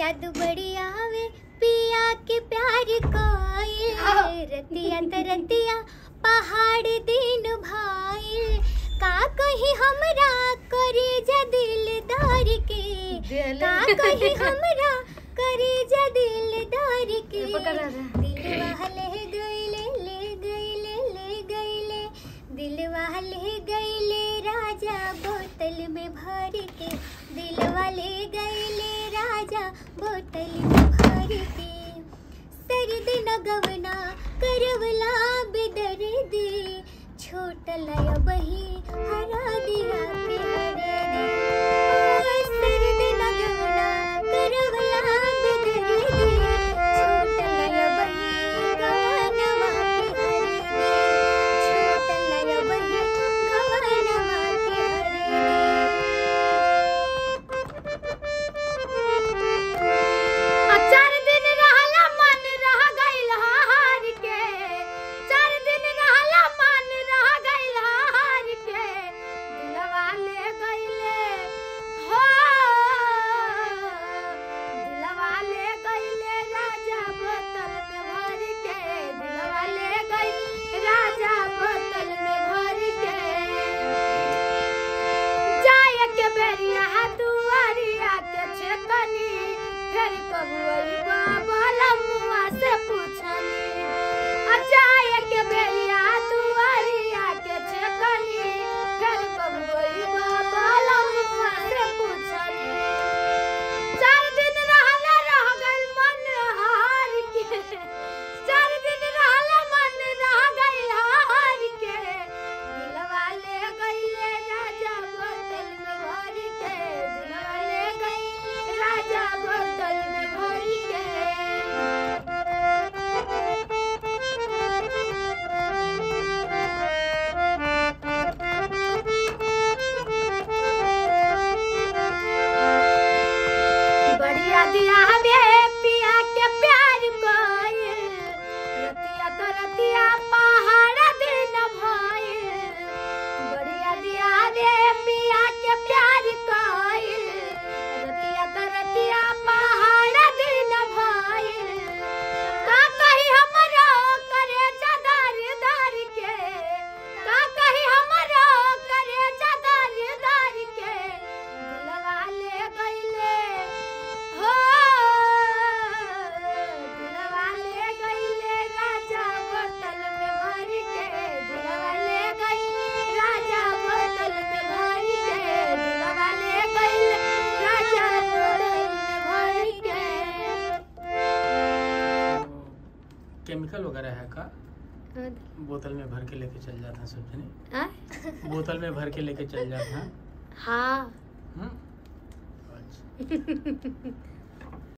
याद बड़ी आवे पिया के प्यार कोई रतिया त रतिया पहाड़ दिन भाई का कही हमरा करे जा दिलदार के का कही हमरा करे जा दिलदार के दिलवा ले गईले ले गईले ले गईले दिलवा ले गईले राजा बोतल में भर के दिलवा ले गईले राजा बोतल में भर के सर्द न गवना करवला बेदर दे छोट लय बही हरा दिया के हरे दे ओ सर्द न गवना करवला बेदर दे छोट लय बही गवनवा के हरे दे छोट लय बही गवनवा के हरे दे चार दिन रहला मन रह गइल हार के चार दिन रहला मन रह गइल हार के दिलवा ले गइले हो दिलवा ले गइले राजा बोतल में भर के दिलवा ले गइल राजा बोतल में भर के जाए के बेरिया दुआरिया के छेकनी फिर कबुई बाबा मुआ से पूछनी आ जाए के बेरिया दुआरिया के छेकनी फिर कबुई बाबा मुआ से पूछनी चार दिन रहला रह गइल मन हार के चार दिन रहला मन रह गइल हार के दिलवा ले गइले राजा बोतल में भर के दिलवा ले गइले राजा बोतल में भर के बढ़िया दिया हमें पिया के प्यार कोयल रतिया तो रतिया पहाड़ दिन भइल बढ़िया दिया हमें पिया के प्यार कोयल रतिया तो रतिया पहाड़ दिन भइल का कही हमरो करे जदार दार के का कही हमरो करे जदार दार के दिलवा ले गइले हो दिलवा ले गइले राजा बोतल में भर के दिलवा ले गइले राजा बोतल में भर के दिलवा ले गइले राजा बोतल में भर के केमिकल वगैरह है का बोतल में भर के लेके चल जाता सब जने आ? बोतल में भर के लेके चल जाता हाँ हम्म? अच्छा